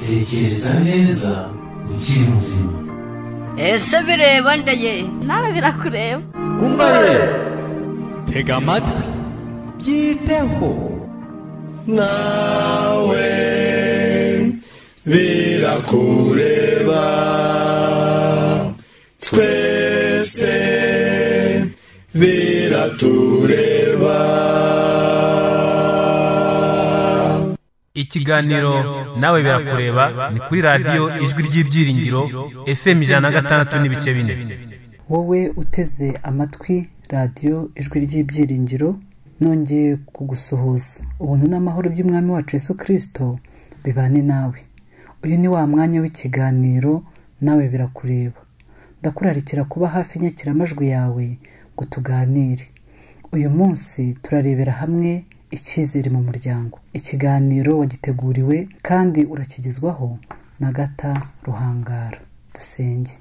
tekereza neza ukiri muzima ese bireba ndeye nawe birakureba umva ye tega amatwi byiteho nawe birakureba twese biratureba ikiganiro nawe birakureba ni kuri radiyo ijwi ry'ibyiringiro fm ijana na gatandatu n'ibice bine wowe uteze amatwi radiyo ijwi ry'ibyiringiro nongeye kugusuhuza ubuntu n'amahoro by'umwami wacu yesu kirisito bibane nawe uyu ni wa mwanya w'ikiganiro nawe birakureba ndakurarikira kuba hafi inyakiramajwi yawe ngo tuganire uyu munsi turarebera hamwe icyizere mu muryango ikiganiro wagiteguriwe kandi urakigezwaho na gata ruhangara dusenge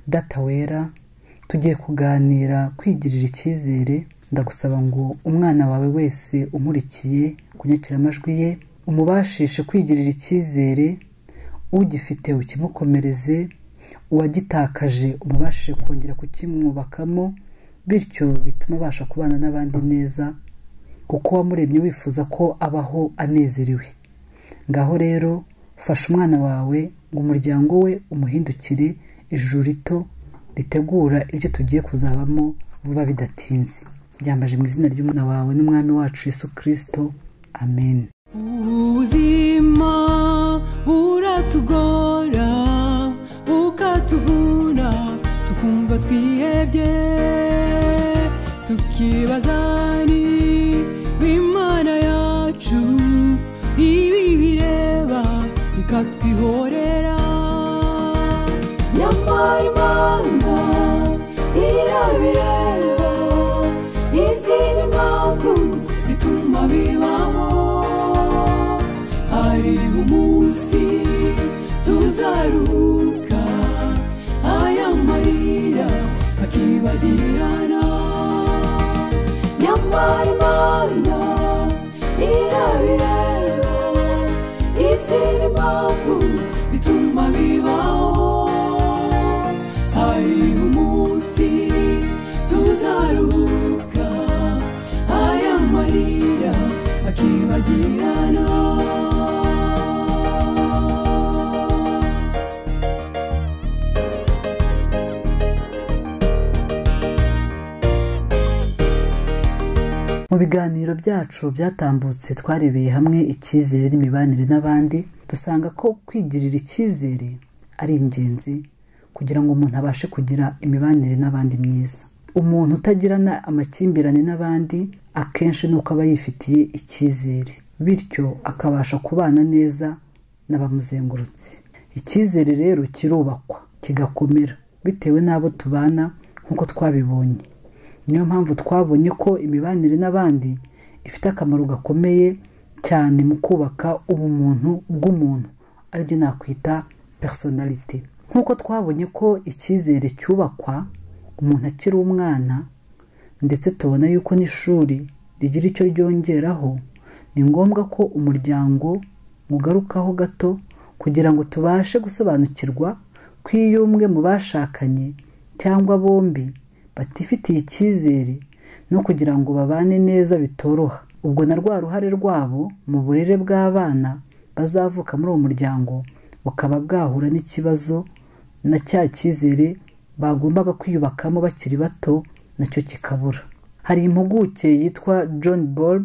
data wera tugiye kuganira kwigirira icyizere ndagusaba ngo umwana wawe wese umurikiye kunyakiramajwi ye umubashishe kwigirira icyizere ugifite ukimukomereze uwagitakaje umubashije kongera kukimwubakamo bityo bituma abasha kubana n'abandi neza kuko wamuremye wifuza ko abaho anezerewe ngaho rero fasha umwana wawe ngo umuryango we umuhindukire ijuru rito ritegura ibyo tugiye kuzabamo vuba bidatinze byambaje mu izina ry'umwana wawe n'umwami wacu yesu kirisito amen ubuzima buratugora bukatuvuna tukumva twihebye tukibaza niba imana yacu ibi bireba ikatwihorera nyamara imana irabireba izindi mpamvu ituma bibaho hari umunsi tuzaruka aya marira akibagirana nyamara imana irabireba izindi mpamvu ituma bibaho hari umunsi tuzaruka aya marira akibagirana mu biganiro byacu byatambutse twarebeye hamwe icyizere n'imibanire n'abandi dusanga ko kwigirira icyizere ari ingenzi kugira ngo umuntu abashe kugira imibanire n'abandi myiza umuntu utagirana amakimbirane n'abandi akenshi ni uko aba yifitiye icyizere bityo akabasha kubana neza n'abamuzengurutse icyizere rero kirubakwa kigakomera bitewe n'abo tubana nk'uko twabibonye niyo mpamvu twabonye ko imibanire n'abandi ifite akamaro gakomeye cyane mu kubaka ubumuntu bw'umuntu aribyo nakwita personality nk'uko twabonye ko icyizere cyubakwa umuntu akiri umwana ndetse tubona yuko n'ishuri rigira icyo ryongeraho ni ngombwa ko umuryango mugarukaho gato kugira ngo tubashe gusobanukirwa ko iyo umwe mu bashakanye cyangwa bombi batifitiye icyizere no kugira ngo babane neza bitoroha ubwo na rwa ruhare rwabo mu burere bw'abana bazavuka muri uwo muryango bukaba bwahura n'ikibazo na cya cyizere bagombaga kwiyubakamo bakiri bato nacyo kikabura hari impuguke yitwa john Bob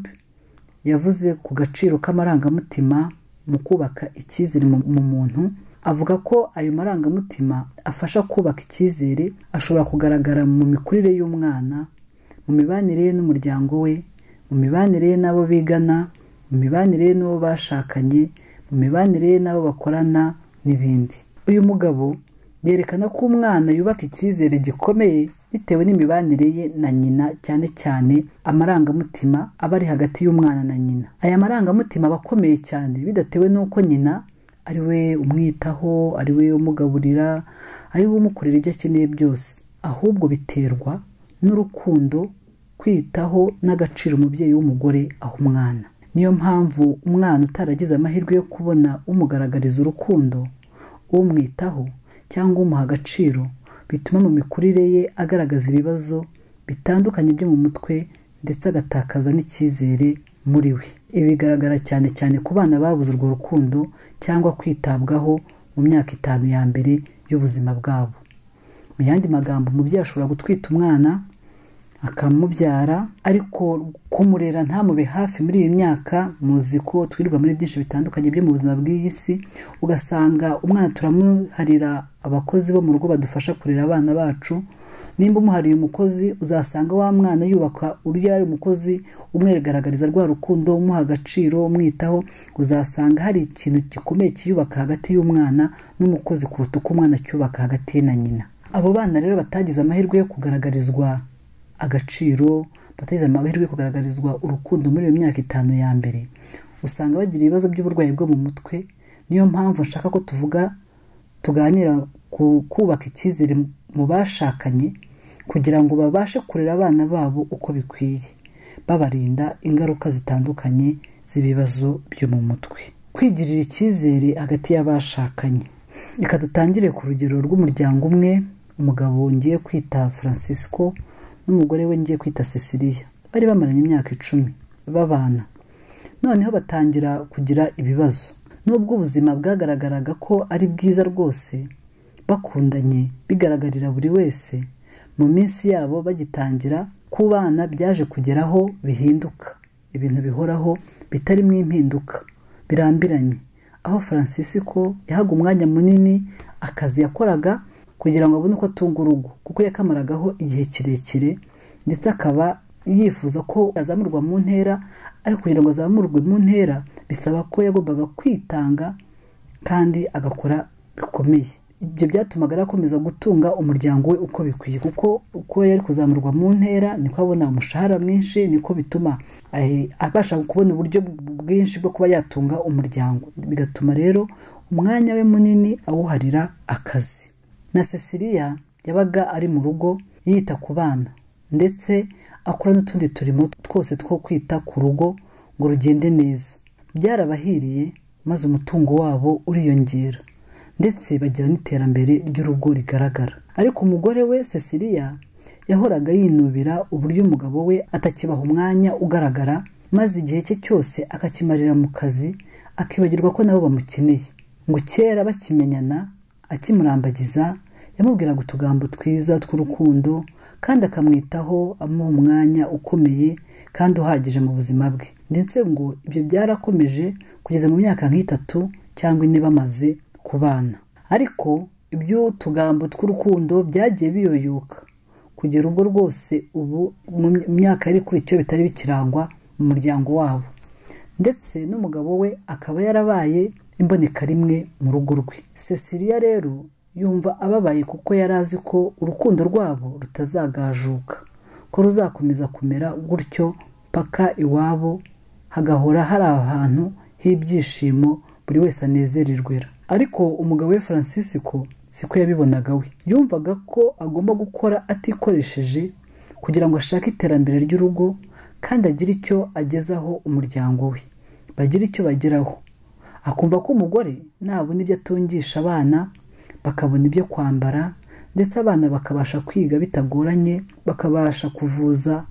yavuze ku gaciro k'amarangamutima mu kubaka icyizere mu mu muntu avuga ko ayo marangamutima afasha kubaka icyizere ashobora kugaragara mu mikurire y'umwana mu mibanire ye n'umuryango we mu mibanire ye n'abo bigana mu mibanire ye n'uwo bashakanye mu mibanire ye n'abo bakorana n'ibindi uyu mugabo yerekana ko umwana yubaka icyizere gikomeye bitewe n'imibanire ye na nyina cyane cyane amarangamutima aba ari hagati y'umwana na nyina aya marangamutima aba akomeye cyane bidatewe n'uko nyina ari we umwitaho ari we umugaburira ari we umukorera ibyo akeneye byose ahubwo biterwa n'urukundo kwitaho n'agaciro umubyeyi w'umugore aha umwana niyo mpamvu umwana utaragize amahirwe yo kubona umugaragariza urukundo umwitaho cyangwa umuha agaciro bituma mu mikurire ye agaragaza ibibazo bitandukanye byo mu mutwe ndetse agatakaza n'icyizere muri we ibi bigaragara cyane cyane ku bana babuze urwo rukundo cyangwa kwitabwaho mu myaka itanu ya mbere y'ubuzima bwabo mu yandi magambo umubyeyi ashobora gutwita umwana akamubyara ariko kumurera ntamube hafi muri iyi myaka muzi ko twirirwa muri byinshi bitandukanye byo mu buzima bw'iyi si ugasanga umwana turamuharira abakozi bo mu rugo badufasha kurera abana bacu nimba umuhariye umukozi uzasanga wa mwana yubaka urya ari umukozi umwigaragariza rwa rukundo umuha agaciro umwitaho uzasanga hari ikintu gikomeye kiyubaka hagati y'umwana n'umukozi kuruta uko umwana acyubaka hagati ye na nyina abo bana rero batagize amahirwe yo kugaragarizwa agaciro batagize amahirwe yo kugaragarizwa urukundo muri iyo myaka itanu ya mbere usanga bagira ibibazo by'uburwayi bwo mu mutwe niyo mpamvu nshaka ko tuvuga tuganira ku kubaka icyizere mu bashakanye kugira ngo babashe kurera abana babo uko bikwiye babarinda ingaruka zitandukanye z'ibibazo byo mu mutwe kwigirira icyizere hagati y'abashakanye reka dutangire ku rugero rw'umuryango umwe umugabo ngiye kwita francisco n'umugore we ngiye kwita cecilia bari bamaranye imyaka icumi babana noneho batangira kugira ibibazo nubwo ubuzima bwagaragaraga ko ari bwiza rwose bakundanye bigaragarira buri wese mu minsi yabo bagitangira kubana byaje kugeraho bihinduka ibintu bihoraho bitarimo impinduka birambiranye aho francisco yahaga umwanya munini akazi yakoraga kugira ngo abone uko atunga urugo kuko yakamaragaho igihe kirekire ndetse akaba yifuza ko azamurwa mu ntera ariko kugira ngo azamurwe mu ntera bisaba ko yagombaga kwitanga kandi agakora bikomeye ibyo byatumaga arakomeza gutunga umuryango we uko bikwiye kuko uko yari kuzamurwa mu ntera niko abona umushahara mwinshi niko bituma abasha kubona uburyo bwinshi bwo kuba yatunga umuryango bigatuma rero umwanya we munini awuharira akazi na cecilia yabaga ari mu rugo yita ku bana ndetse akora n'utundi turimo twose two kwita ku rugo ngo rugende neza byarabahiriye maze umutungo wabo uriyongera ndetse bagira n'iterambere ry'urugo rigaragara ariko umugore we cecilia yahoraga yinubira uburyo umugabo we atakibaha umwanya ugaragara maze igihe cye cyose akakimarira mu kazi akibagirwa ko nabo bamukeneye ngo kera bakimenyana akimurambagiza yamubwiraga utugambo twiza tw'urukundo kandi akamwitaho amuha umwanya ukomeye kandi uhagije mu buzima bwe ndetse ngo ibyo byarakomeje kugeza mu myaka nk'itatu cyangwa ine bamaze ku bana ariko iby'utugambo tw'urukundo byagiye biyoyoka kugera ubwo rwose ubu mu myaka yari kuri icyo bitari bikirangwa mu muryango wabo ndetse n'umugabo we akaba yarabaye imboneka rimwe mu rugo rwe cecilia rero yumva ababaye kuko yari azi ko urukundo rwabo rutazagajuka ko ruzakomeza kumera gutyo paka iwabo hagahora hari ahantu h'ibyishimo buri wese anezererwera ariko umugabo we francisco siko yabibonaga we yumvaga ko agomba gukora atikoresheje kugira ngo ashake iterambere ry'urugo kandi agire icyo agezaho umuryango we bagire icyo bageraho akumva ko umugore nabona ibyo atungisha abana bakabona ibyo kwambara ndetse abana bakabasha kwiga bitagoranye bakabasha kuvuza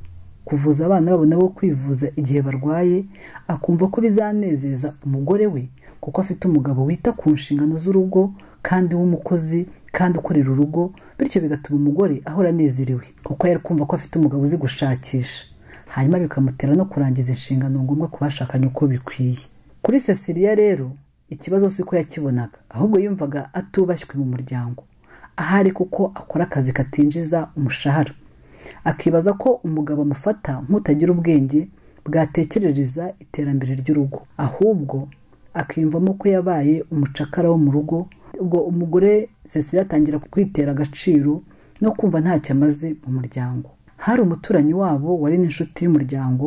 kuvuza abana babo nabo kwivuza igihe barwaye akumva ko bizanezeza umugore we kuko afite umugabo wita ku nshingano z'urugo kandi w'umukozi kandi ukorera urugo bityo bigatuma umugore ahora anezerewe kuko yari kumva ko afite umugabo uzi gushakisha hanyuma bikamutera no kurangiza inshingano ngombwa ku bashakanye uko bikwiye kuri cecilia rero ikibazo si ko yakibonaga ahubwo yumvaga atubashywe mu muryango ahari kuko akora akazi katinjiza umushahara akibaza ko umugabo amufata nk'utagira ubwenge bwatekerereza iterambere ry'urugo ahubwo akiyumvamo ko yabaye umucakara wo mu rugo ubwo umugore cecilia atangira kwitera agaciro no kumva ntacyo amaze mu muryango hari umuturanyi wabo wari n'inshuti y'umuryango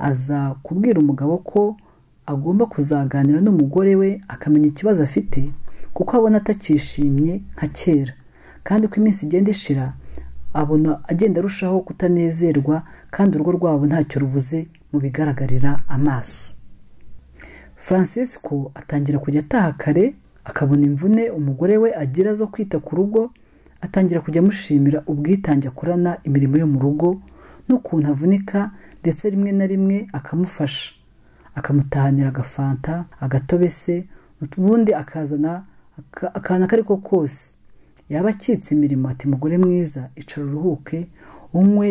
aza kubwira umugabo ko agomba kuzaganira n'umugore we akamenya ikibazo afite kuko abona atakishimye nka kera kandi uko iminsi igenda ishira abona agenda arushaho kutanezerwa kandi urugo rwabo ntacyo rubuze mu bigaragarira amaso francisco atangira kujya ataha kare akabona imvune umugore we agira zo kwita ku rugo atangira kujya amushimira ubwitange akorana imirimo yo mu rugo n'ukuntu avunika ndetse rimwe na rimwe akamufasha akamutahanira agafanta agatobe se ubundi akazana aka- akantu ako ari ko kose yaba acitse imirimo ati mugore mwiza icara uruhuke unywe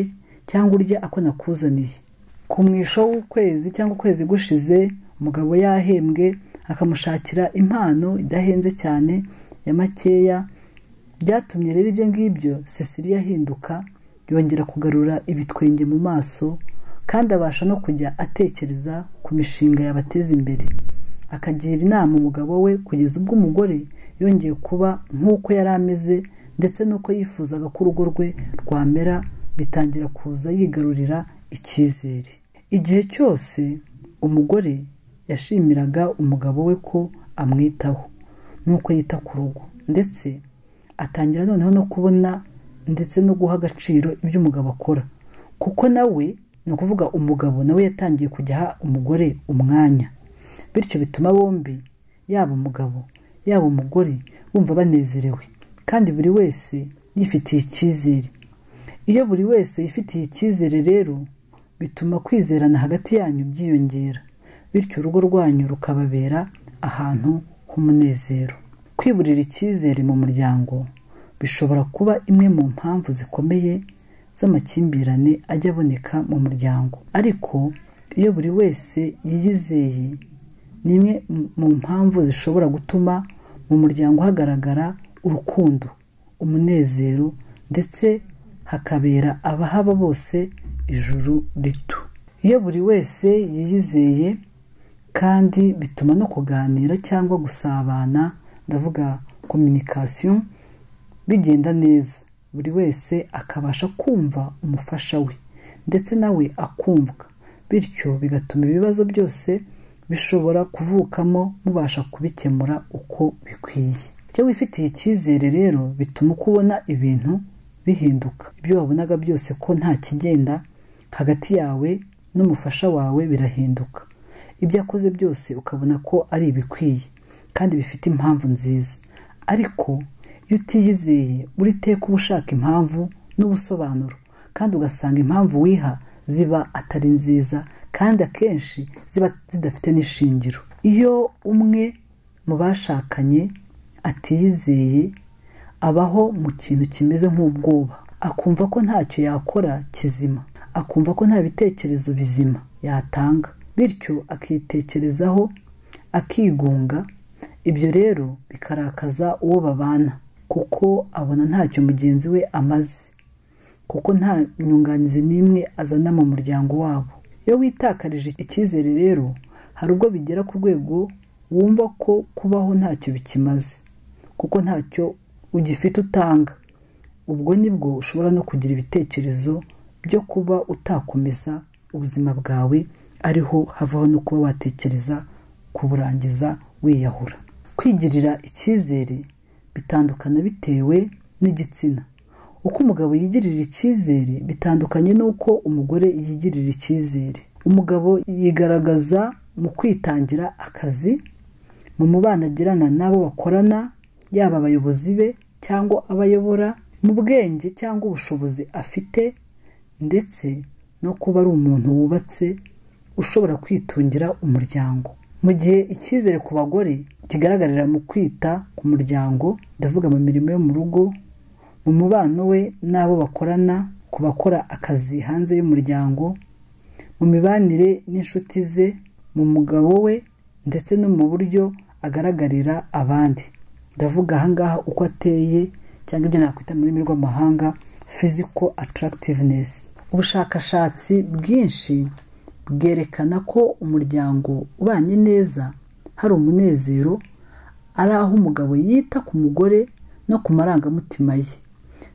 cyangwa urya ako nakuzaniye ku mwisho w'ukwezi cyangwa ukwezi gushize umugabo yahembwe akamushakira impano idahenze cyane ya makeya byatumye rero ibyo ngibyo cecilia ahinduka yongera kugarura ibitwenge mu maso kandi abasha no kujya atekereza ku mishinga yabateza imbere akagira inama umugabo we kugeza ubwo umugore yongeye kuba nk'uko yari ameze ndetse n'uko yifuzaga ko urugo rwe rwamera bitangira kuza yigarurira icyizere igihe cyose umugore yashimiraga umugabo we ko amwitaho n'uko yita ku rugo ndetse atangira noneho no kubona ndetse no guha agaciro ibyo umugabo akora kuko nawe ni ukuvuga umugabo nawe yatangiye kujya aha umugore umwanya bityo bituma bombi yaba umugabo yaba umugore bumva banezerewe kandi buri wese yifitiye icyizere iyo buri wese yifitiye icyizere rero bituma kwizerana hagati yanyu byiyongera bityo urugo rwanyu rukababera ahantu h'umunezero kwiburira icyizere mu muryango bishobora kuba imwe mu mpamvu zikomeye z'amakimbirane ajya aboneka mu muryango ariko iyo buri wese yiyizeye ni imwe mu mpamvu zishobora gutuma mu muryango hagaragara urukundo umunezero ndetse hakabera abahaba bose ijuru rito iyo buri wese yiyizeye kandi bituma no kuganira cyangwa gusabana ndavuga communication bigenda neza buri wese akabasha kumva umufasha we ndetse nawe akumvwa bityo bigatuma ibibazo byose bishobora kuvukamo mubasha kubikemura uko bikwiye iyo wifitiye icyizere rero bituma uko ubona ibintu bihinduka ibyo wabonaga byose ko nta kigenda hagati yawe n'umufasha wawe birahinduka ibyo akoze byose ukabona ko ari ibikwiye kandi bifite impamvu nziza ariko iyo utiyizeye buri teka uba ushaka impamvu n'ubusobanuro kandi ugasanga impamvu wiha ziba atari nziza kandi akenshi ziba zidafite n'ishingiro iyo umwe mu bashakanye atiyizeye abaho mu kintu kimeze nk'ubwoba akumva ko ntacyo yakora kizima akumva ko nta bitekerezo bizima yatanga bityo akitekerezaho akigunga ibyo rero bikarakaza uwo babana kuko abona ntacyo mugenzi we amaze kuko nta nyunganizi n'imwe azana mu muryango wabo iyo witakarije icyizere rero hari ubwo bigera ku rwego wumva ko kubaho ntacyo bikimaze kuko ntacyo ugifite utanga ubwo nibwo ushobora no kugira ibitekerezo byo kuba utakomeza ubuzima bwawe ariho havaho no kuba watekereza kuburangiza wiyahura kwigirira icyizere bitandukana bitewe n'igitsina uko umugabo yigirira icyizere bitandukanye n'uko umugore yigirira icyizere umugabo yigaragaza mu kwitangira akazi mu mubano agirana n'abo bakorana yaba abayobozi be cyangwa abayobora mu bwenge cyangwa ubushobozi afite ndetse no kuba ari umuntu wubatse ushobora kwitungira umuryango mu gihe icyizere ku bagore kigaragarira mu kwita ku muryango ndavuga mu mirimo yo mu rugo mu mubano we n'abo bakorana ku bakora akazi hanze y'umuryango mu mibanire n'inshuti ze mu mugabo we ndetse no mu buryo agaragarira abandi ndavuga ahangaha uko ateye cyangwa ibyo nakwita mu rurimi rw'amahanga physical attractiveness ubushakashatsi bwinshi bwerekana ko umuryango ubanye neza hari umunezero ari aho umugabo yita ku mugore no ku marangamutima ye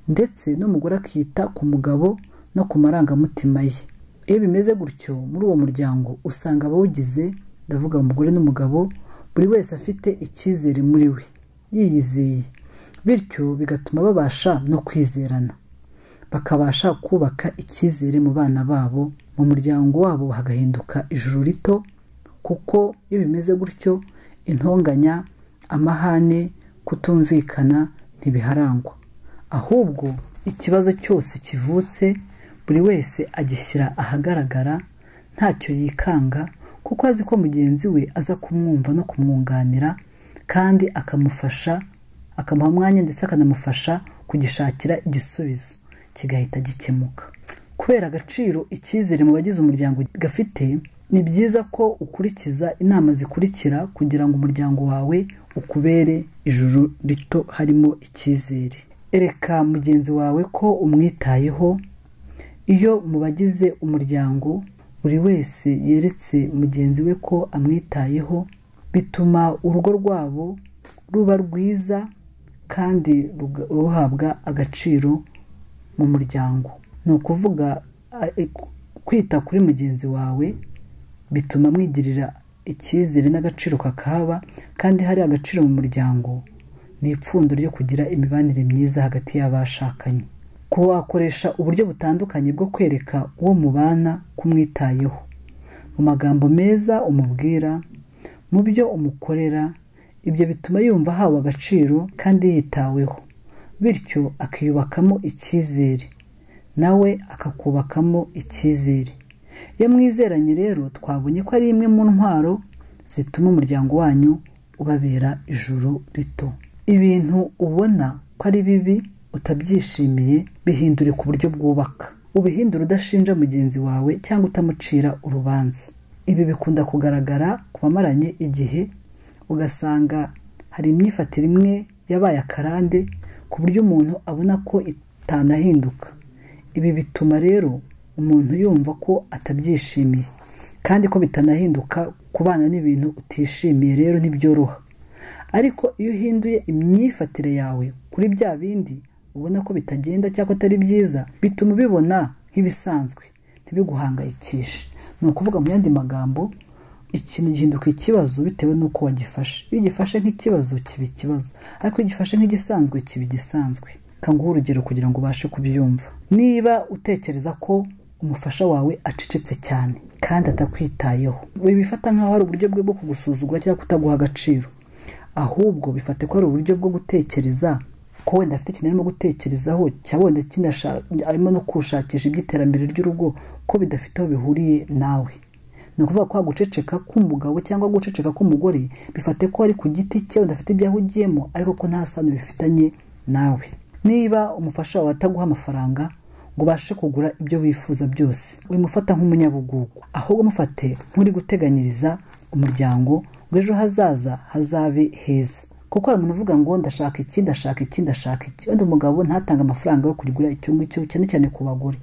ndetse n'umugore akita ku mugabo no ku marangamutima ye iyo bimeze gutyo muri uwo muryango usanga abawugize ndavuga umugore n'umugabo buri wese afite icyizere muri we yiyizeye bityo bigatuma babasha no kwizerana bakabasha kubaka icyizere mu bana babo mu muryango wabo hagahinduka ijuru rito kuko iyo bimeze gutyo intonganya amahane kutumvikana ntibiharangwa ahubwo ikibazo cyose kivutse buri wese agishyira ahagaragara ntacyo yikanga kuko azi ko mugenzi we aza kumwumva no kumwunganira kandi akamufasha akamuha umwanya ndetse akanamufasha kugishakira igisubizo kigahita gikemuka kubera agaciro icyizere mu bagize umuryango gafite ni byiza ko ukurikiza inama zikurikira kugira ngo umuryango wawe ukubere ijuru rito harimo icyizere ereka mugenzi wawe ko umwitayeho iyo mu bagize umuryango buri wese yeretse mugenzi we ko amwitayeho bituma urugo rwabo ruba rwiza kandi ruga- ruhabwa agaciro mu muryango ni ukuvuga a- e- kwita kuri mugenzi wawe bituma mwigirira icyizere n'agaciro kakahaba kandi hari agaciro mu muryango ni ipfundo ryo kugira imibanire myiza hagati y'abashakanye kuba wakoresha uburyo butandukanye bwo kwereka uwo mubana ko umwitayeho mu magambo meza umubwira mu byo umukorera ibyo bituma yumva ahawe agaciro kandi yitaweho bityo akiyubakamo icyizere nawe akakubakamo icyizere iyo mwizeranye rero twabonye ko ari imwe mu ntwaro zituma umuryango wanyu ubabera ijuru rito ibintu ubona ko ari bibi utabyishimiye bihindure ku buryo bwubaka ubihindure udashinja mugenzi wawe cyangwa utamucira urubanza ibi bikunda kugaragara ku bamaranye igihe ugasanga hari imyifatire imwe yabaye akarande ku buryo umuntu abona ko itanahinduka ibi bituma rero umuntu yumva ko atabyishimiye kandi ko bitanahinduka kubana n'ibintu utishimiye rero ntibyoroha ariko iyo uhinduye imyifatire yawe kuri bya bindi ubona ko bitagenda cyangwa atari byiza bituma ubibona nk'ibisanzwe ntibiguhangayikishe ni ukuvuga mu yandi magambo ikintu gihinduka ikibazo bitewe n'uko wagifashe iyo ugifashe nk'ikibazo kiba ikibazo ariko iyo ugifashe nk'igisanzwe kiba igisanzwe kanguha urugero kugira ngo ubashe kubyumva niba utekereza ko umufasha wawe acecetse cyane kandi atakwitayeho bibifata nk'aho ari uburyo bwe bwo kugusuzugura cyangwa kutaguha agaciro ahubwo bifate ko ari uburyo bwo gutekereza ko wenda afite ikintu arimo gutekerezaho cyangwa wenda kinasha- arimo no kushakisha iby'iterambere ry'urugo ko bidafite aho bihuriye nawe ni ukuvuga ko guceceka k'umugabo cyangwa guceceka k'umugore bifate ko ari ku giti cye wenda afite ibyo ahugiyemo ariko ko nta sano bifitanye nawe niba umufasha wawe ataguha amafaranga ngo ubashe kugura ibyo wifuza byose wimufata nk'umunyabugugu ahubwo umufate nk'uri guteganyiriza umuryango ngo ejo hazaza hazabe heza kuko hari umuntu uvuga ngo ndashaka iki ndashaka iki ndashaka iki wenda umugabo ntatange amafaranga yo kugura icyo ngicyo cyane cyane ku bagore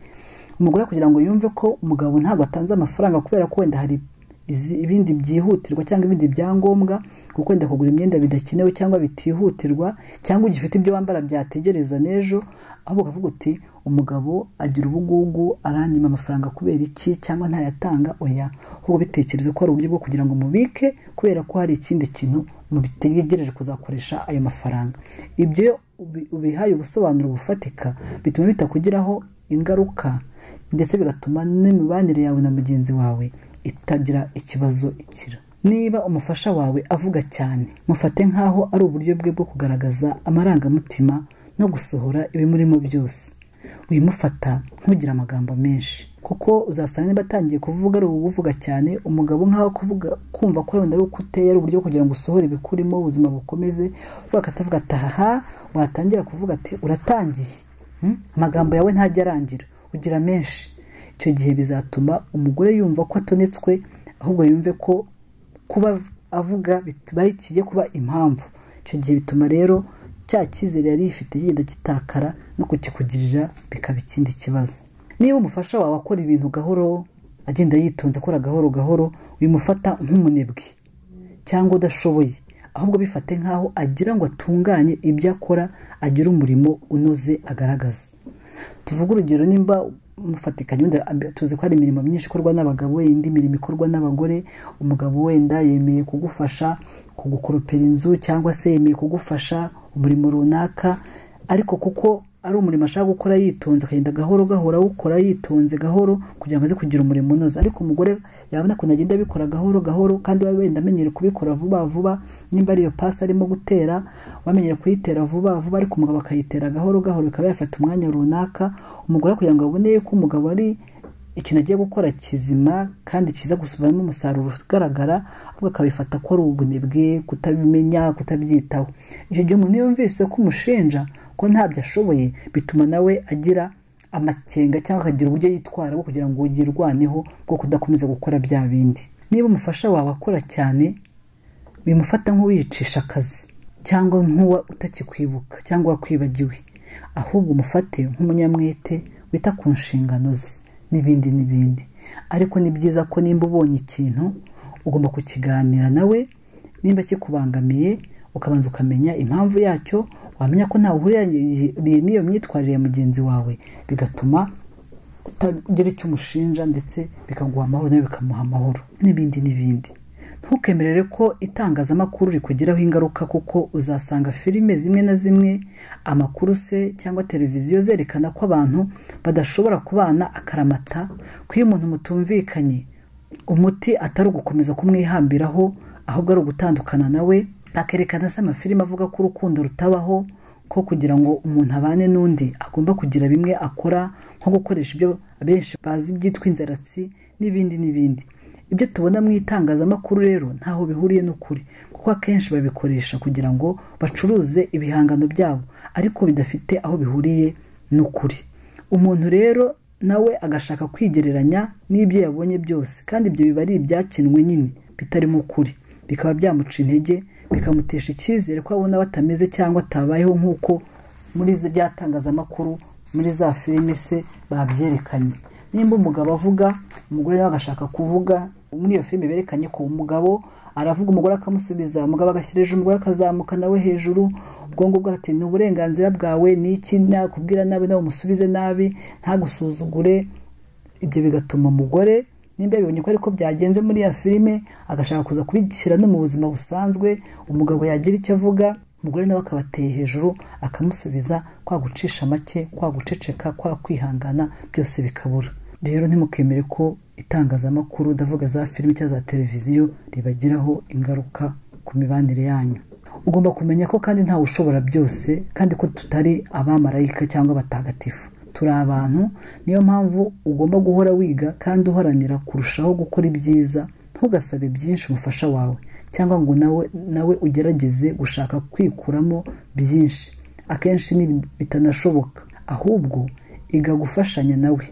umugore kugira ngo yumve ko umugabo ntabwo atanze amafaranga kubera ko wenda hari izi- ibindi byihutirwa cyangwa ibindi byangombwa kuko wenda kugura imyenda bidakenewe cyangwa bitihutirwa cyangwa ugifite ibyo wambara byategereza n'ejo ahubwo ukavuga uti umugabo agira ubugugu aranyima amafaranga kubera iki cyangwa ntayatanga oya ahubwo bitekereze ko ari uburyo bwo kugira ngo mubike kubera ko hari ikindi kintu mubitegereje kuzakoresha ayo mafaranga ibyo ubi- ubihaye ubusobanuro bufatika bituma bitakugiraho ingaruka ndetse bigatuma n'imibanire yawe na mugenzi wawe itagira ikibazo ikira niba umufasha wawe avuga cyane mufate nk'aho ari uburyo bwe bwo kugaragaza amarangamutima no gusohora ibimurimo byose wimufata ntugira amagambo menshi kuko uzasanga niba atangiye kuvuga ari ubuvuga cyane umugabo nk'aho kuvuga kumva ko wenda ari uko uteye ari uburyo bwo kugira ngo usohore ibikurimo ubuzima bukomeze bakatavuga ati aha watangira kuvuga ati uratangiye Hmm? amagambo yawe ntajya arangira ugira menshi icyo gihe bizatuma umugore yumva ko atonetswe ahubwo yumve ko kuba avuga bit- ari kijya kuba impamvu icyo gihe bituma rero cya cyizere yari yifite yenda kitakara no kukikugirira bikaba ikindi kibazo niba umufasha wawe akora ibintu gahoro agenda yitonze akora gahoro gahoro bimufata nk'umunebwe cyangwa udashoboye ahubwo bifate nk'aho agira ngo atunganye ibyo akora agire umurimo unoze agaragaza tuvuge urugero nimba mufatikanye wenda ambe- tuzi ko hari imirimo myinshi ikorwa n'abagabo indi mirimo ikorwa n'abagore umugabo wenda yemeye kugufasha kugukoropera inzu cyangwa se yemeye kugufasha umurimo runaka ariko kuko ari umurimo ashaka gukora yitonze akagenda gahoro gahoro awukora yitonze gahoro kugira ngo aze kugira umurimo unoze ariko umugore yabona ukuntu agenda abikora gahoro gahoro kandi we wenda amenyere kubikora vuba vuba nimba ari iyo pasi arimo gutera wamenyere kuyitera vuba vuba ariko umugabo akayitera gahoro gahoro bikaba yafata umwanya runaka umugore kugira ngo abone ko umugabo ari ikintu agiye gukora kizima kandi kiza gusubiramo umusaruro ugaragara ahubwo akabifata ko ari ubunebwe kutabimenya kutabyitaho icyo gihe umuntu iyo yumvise ko umushinja ko ntabyo ashoboye bituma nawe agira amakenga cyangwa akagira uburyo yitwara bwo kugira ngo yirwaneho bwo kudakomeza gukora bya bindi niba umufasha wawe akora cyane bimufata nk'uwiyicisha akazi cyangwa nk'uwa utakikwibuka cyangwa wakwibagiwe ahubwo umufate nk'umunyamwete wita ku nshingano ze n'ibindi n'ibindi ariko ni byiza ko nimba ubonye ikintu ugomba kukiganira nawe nimba kikubangamiye ukabanza ukamenya impamvu yacyo wamenya ko ntawe uhuriye n'iyo myitwarire ya mugenzi wawe bigatuma utagira icyo umushinja ndetse bikaguha amahoro nawe bikamuha amahoro n'ibindi n'ibindi ntukemerere ko itangazamakuru rikugiraho ingaruka kuko uzasanga filime zimwe na zimwe amakuru se cyangwa televiziyo zerekana ko abantu badashobora kubana akaramata ko iyo umuntu mutumvikanye umuti atari ugukomeza kumwihambiraho ahubwo ari ugutandukana nawe bakerekana se amafilime avuga ko urukundo rutabaho ko kugira ngo umuntu abane n'undi agomba kugira bimwe akora nko gukoresha ibyo abenshi bazi byitwa inzaratsi n'ibindi n'ibindi ibyo tubona mu itangazamakuru rero ntaho bihuriye n'ukuri kuko akenshi babikoresha kugira ngo bacuruze ibihangano byabo ariko bidafite aho bihuriye n'ukuri umuntu rero nawe agashaka kwigereranya n'ibyo yabonye byose kandi ibyo biba ari ibyakinwe nyine bitarimo ukuri bikaba byamuca intege bikamutesha icyizere ko abona batameze cyangwa atabayeho nk'uko muri rya tangazamakuru muri za filime se babyerekanye nimba umugabo avuga umugore nawe agashaka kuvuga muri iyo filime berekanye ko umugabo aravuga umugore akamusubiza umugabo agashyira hejuru umugore akazamuka nawe hejuru ubwonko bwe ati ni uburenganzira bwawe ni iki nakubwira nabi nawe umusubize nabi ntagusuzugure ibyo bigatuma umugore nimba yabibonye ko ariko byagenze muri ya filime agashaka kuza kubishyira no mu buzima busanzwe umugabo yagira icyo avuga umugore nawe akabateye hejuru akamusubiza kwa gucisha make kwa guceceka kwa kwihangana byose bikabura rero ntimukemere ko itangazamakuru ndavuga za filime cyangwa za televiziyo ribagiraho ingaruka ku mibanire yanyu ugomba kumenya ko kandi ntawe ushobora byose kandi ko tutari abamarayika cyangwa abatagatifu turi abantu niyo mpamvu ugomba guhora wiga kandi uharanira kurushaho gukora ibyiza ntugasabe byinshi umufasha wawe cyangwa ngo nawe nawe ugerageze gushaka kwikuramo byinshi akenshi bitanashoboka ahubwo iga gufashanya nawe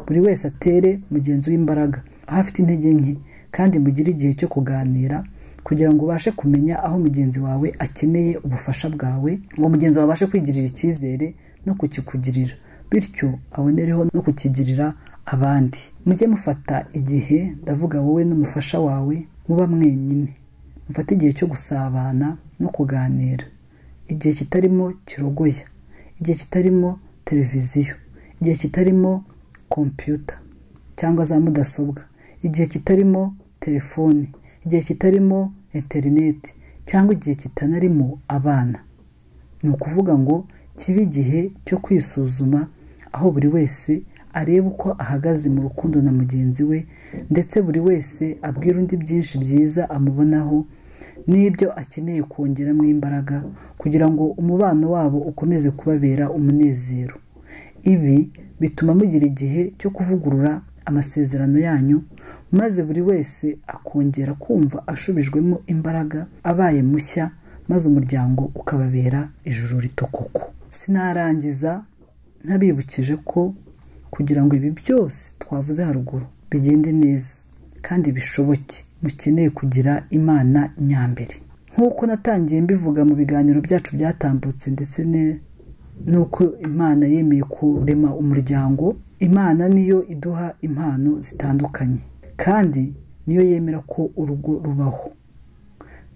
buri wese atere mugenzi w'imbaraga aho afite intege nke kandi mugire igihe cyo kuganira kugira ngo ubashe kumenya aho mugenzi wawe akeneye ubufasha bwawe ngo mugenzi wawe abashe kwigirira icyizere no kukikugirira bityo abonereho no kukigirira abandi mujye mufata igihe ndavuga wowe n'umufasha wawe muba mwenyine mufate igihe cyo gusabana no kuganira igihe kitarimo kirogoya igihe kitarimo televiziyo igihe kitarimo kompiyuta cyangwa za mudasobwa igihe kitarimo telefoni igihe kitarimo interineti cyangwa igihe kitanarimo abana ni ukuvuga ngo kibe igihe cyo kwisuzuma aho buri wese areba uko ahagaze mu rukundo na mugenzi we ndetse buri wese abwira undi byinshi byiza amubonaho n'ibyo akeneye kongeramo imbaraga kugira ngo umubano wabo ukomeze kubabera umunezero ibi bituma mugira igihe cyo kuvugurura amasezerano yanyu maze buri wese akongera kumva ashubijwemo imbaraga abaye mushya maze umuryango ukababera ijuru ritukuku sinarangiza ntabibukije ko kugira ngo ibi byose twavuze haruguru bigende neza kandi bishoboke mukeneye kugira imana nyambere nk'uko natangiye mbivuga mu biganiro byacu byatambutse ndetse n'uko imana yemeye kurema umuryango imana niyo iduha impano zitandukanye kandi niyo yemera ko urugo rubaho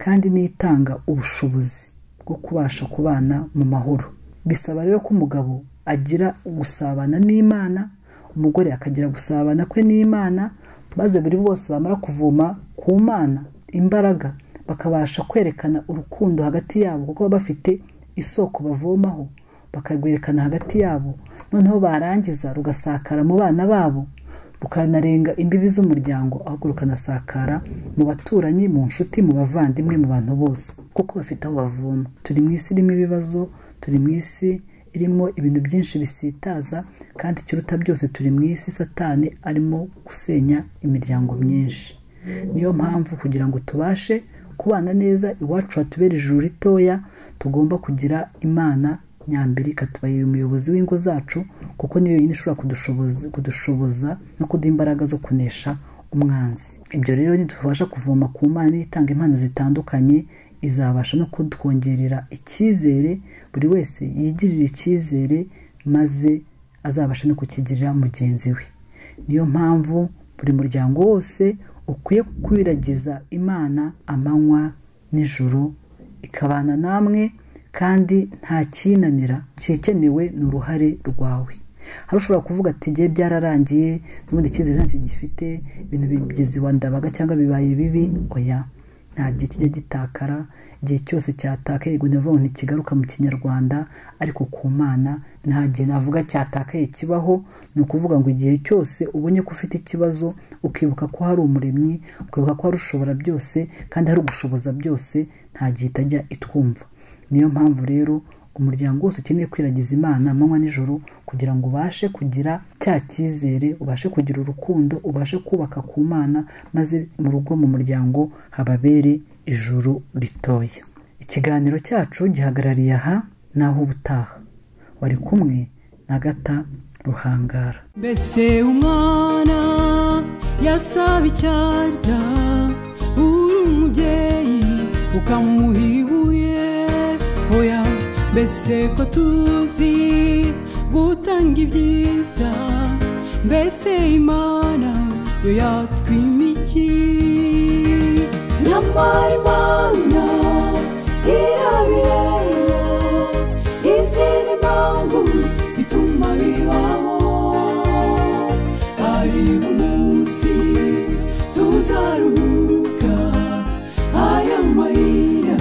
kandi niyo itanga ubushobozi bwo kubasha kubana mu mahoro bisaba rero ko umugabo agira gusabana n'imana umugore akagira gusabana kwe n'imana maze buri bose bamara kuvoma ku mana imbaraga bakabasha kwerekana urukundo hagati yabo kuko baba bafite isoko bavomaho bakarwerekana hagati yabo noneho barangiza rugasakara mu bana babo rukanarenga imbibi z'umuryango ahubwo rukanasakara mu baturanyi mu nshuti mu bavandimwe mu bantu bose kuko bafite aho bavoma turi mu isi irimo ibibazo turi mu isi irimo ibintu byinshi bisitaza kandi ikiruta byose turi mu isi satani arimo gusenya imiryango myinshi niyo mpamvu kugira ngo tubashe kubana neza iwacu hatubera ijuru ritoya tugomba kugira imana nyambere ikatuba umuyobozi w'ingo zacu kuko niyo yonyine ishobora kudushoboza kudushoboza no kuduha imbaraga zo kunesha umwanzi ibyo rero nidufasha kuvoma ku mana itanga impano zitandukanye izabasha no kutwongerera icyizere buri wese yigirira icyizere maze azabasha no kukigirira mugenzi we niyo mpamvu buri muryango wose ukwiye kwiragiza imana amanywa n'ijoro ikabana namwe kandi nta kinanira kikenewe ni uruhare rwawe hari ushobora kuvuga ati ngiye byararangiye n'ubundi icyizere ntacyo gifite ibintu bigeze wa ndabaga cyangwa bibaye bibi oya nta gihe kijya gitakara igihe cyose cyatakaye ngo ni ukuvuga ngo ntikigaruka mu kinyarwanda ariko ku mana nta gihe navuga cyatakaye kibaho ni ukuvuga ngo igihe cyose ubonye ko ufite ikibazo ukibuka ko hari umuremyi ukibuka ko hari ushobora byose kandi hari ugushoboza byose nta gihe itajya itwumva niyo mpamvu rero umuryango wose ukeneye kwiragiza imana amanywa nijoro kugira ngo ubashe kugira cya cyizere ubashe kugira urukundo ubashe kubaka ku mana maze mu rugo mu muryango hababere ijuru ritoya ikiganiro cyacu gihagarariye aha naho ubutaha wari kumwe na gata ruhangara mbese umwana yasaba icyarya uri umubyeyi ukamuha ibuye oya mbese ko tuzi gutanga ibyiza mbese imana yo yatwimiki nyamara imana irabireba izindi mpamvu ituma bibaho hari umunsi tuzaruhuka aya marira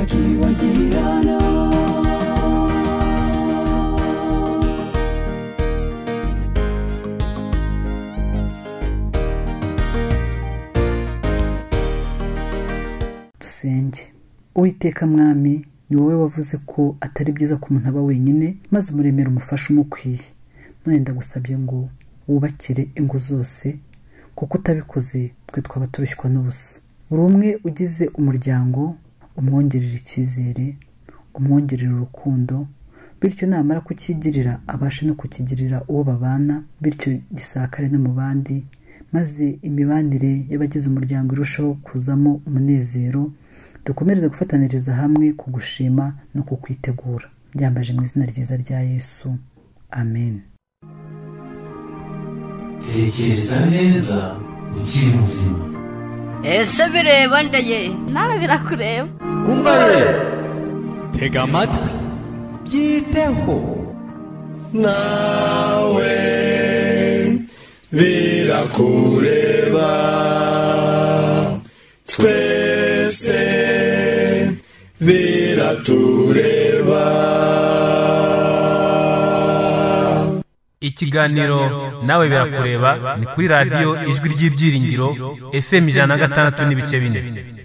akibagirana dusenge uwiteka mwami ni wowe wavuze ko atari byiza ko umuntu aba wenyine maze umuremera umufasha umukwiye none ndagusabye ngo wubakire ingo zose kuko utabikoze twe twaba tubishywa n'ubusa buri umwe ugize umuryango umwongerera icyizere umwongerera urukundo bityo namara kukigirira abashe no kukigirira uwo babana bityo gisakare no mu bandi maze imibanire y'abagize umuryango irusheho kuzamo umunezero dukomereze gufataniriza hamwe ku gushima no ku kwitegura byambaje mu izina ryiza rya yesu amen tekereza neza ukiri muzima ese bireba ndaye nawe birakureba tega amatwi byiteho nawe birakureba twese biratureba ikiganiro nawe birakureba ni kuri radiyo ijwi ry'ibyiringiro fm ijana na gatandatu n'ibice bine